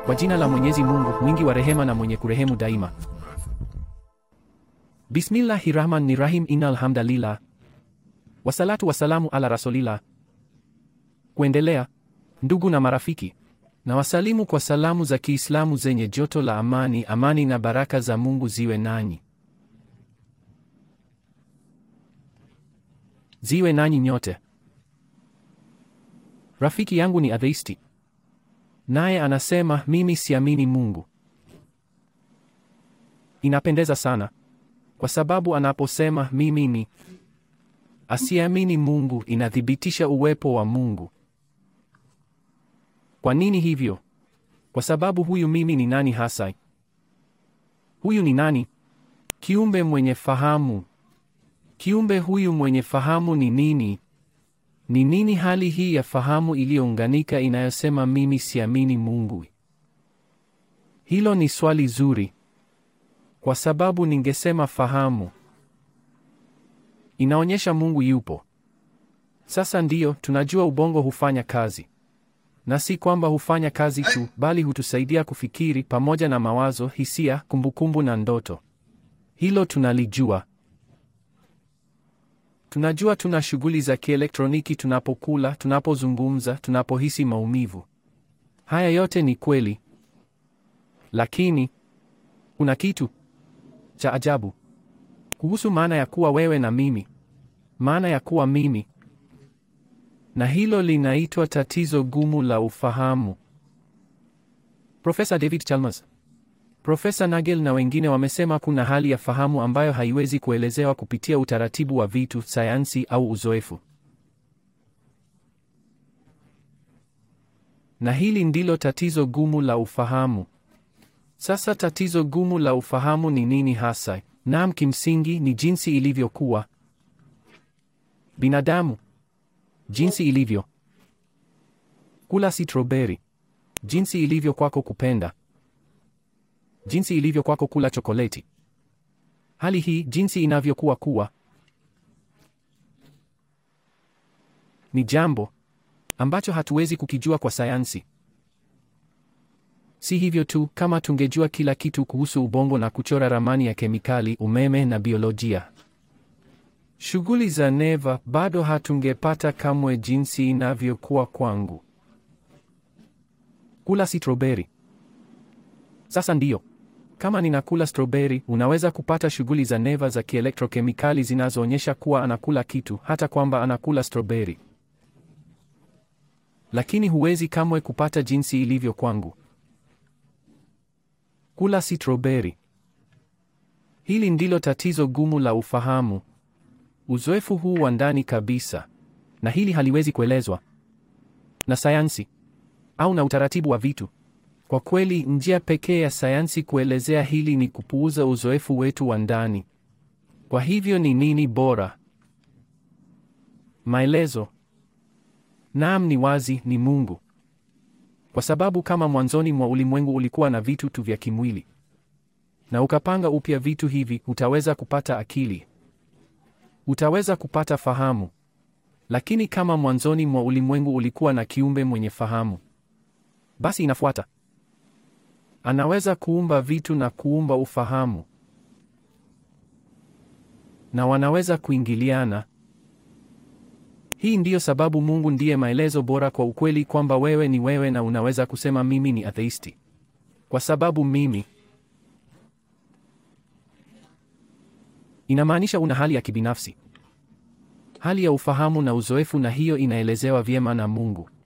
Kwa jina la Mwenyezi Mungu mwingi wa rehema na mwenye kurehemu daima. Bismillahir Rahim. Inna alhamdalillah wasalatu wasalamu ala rasulillah. Kuendelea, ndugu na marafiki, na wasalimu kwa salamu za Kiislamu zenye joto la amani. Amani na baraka za Mungu ziwe nanyi, ziwe nanyi nyote. Rafiki yangu ni atheisti, naye anasema mimi siamini Mungu. Inapendeza sana kwa sababu anaposema mimi ni asiamini Mungu, inathibitisha uwepo wa Mungu. Kwa nini hivyo? Kwa sababu huyu mimi ni nani hasa? Huyu ni nani? Kiumbe mwenye fahamu. Kiumbe huyu mwenye fahamu ni nini? Ni nini hali hii ya fahamu iliyounganika inayosema mimi siamini Mungu? Hilo ni swali zuri, kwa sababu ningesema fahamu inaonyesha Mungu yupo. Sasa ndiyo tunajua ubongo hufanya kazi, na si kwamba hufanya kazi tu, bali hutusaidia kufikiri pamoja na mawazo, hisia, kumbukumbu na ndoto. Hilo tunalijua. Tunajua tuna shughuli za kielektroniki tunapokula, tunapozungumza, tunapohisi maumivu. Haya yote ni kweli, lakini kuna kitu cha ajabu kuhusu maana ya kuwa wewe na mimi, maana ya kuwa mimi, na hilo linaitwa tatizo gumu la ufahamu. Profesa David Chalmers, Profesa Nagel na wengine wamesema kuna hali ya fahamu ambayo haiwezi kuelezewa kupitia utaratibu wa vitu, sayansi au uzoefu. Na hili ndilo tatizo gumu la ufahamu. Sasa tatizo gumu la ufahamu ni nini hasa? Naam, kimsingi ni jinsi ilivyokuwa binadamu, jinsi ilivyo kula sitroberi, jinsi ilivyo kwako kupenda, jinsi ilivyo kwako kula chokoleti. Hali hii jinsi inavyokuwa kuwa ni jambo ambacho hatuwezi kukijua kwa sayansi. Si hivyo tu, kama tungejua kila kitu kuhusu ubongo na kuchora ramani ya kemikali, umeme na biolojia, shughuli za neva, bado hatungepata kamwe jinsi inavyokuwa kwangu kula sitroberi. Sasa ndiyo, kama ninakula stroberi, unaweza kupata shughuli za neva za kielektrokemikali zinazoonyesha kuwa anakula kitu, hata kwamba anakula stroberi, lakini huwezi kamwe kupata jinsi ilivyo kwangu kula sitroberi. Hili ndilo tatizo gumu la ufahamu, uzoefu huu wa ndani kabisa, na hili haliwezi kuelezwa na sayansi au na utaratibu wa vitu. Kwa kweli, njia pekee ya sayansi kuelezea hili ni kupuuza uzoefu wetu wa ndani. Kwa hivyo, ni nini bora? Maelezo. Naam, ni wazi, ni Mungu. Kwa sababu kama mwanzoni mwa ulimwengu ulikuwa na vitu tu vya kimwili na ukapanga upya vitu hivi, utaweza kupata akili, utaweza kupata fahamu. Lakini kama mwanzoni mwa ulimwengu ulikuwa na kiumbe mwenye fahamu, basi inafuata anaweza kuumba vitu na kuumba ufahamu, na wanaweza kuingiliana. Hii ndiyo sababu Mungu ndiye maelezo bora kwa ukweli kwamba wewe ni wewe na unaweza kusema mimi ni atheisti. Kwa sababu mimi inamaanisha una hali ya kibinafsi, hali ya ufahamu na uzoefu na hiyo inaelezewa vyema na Mungu.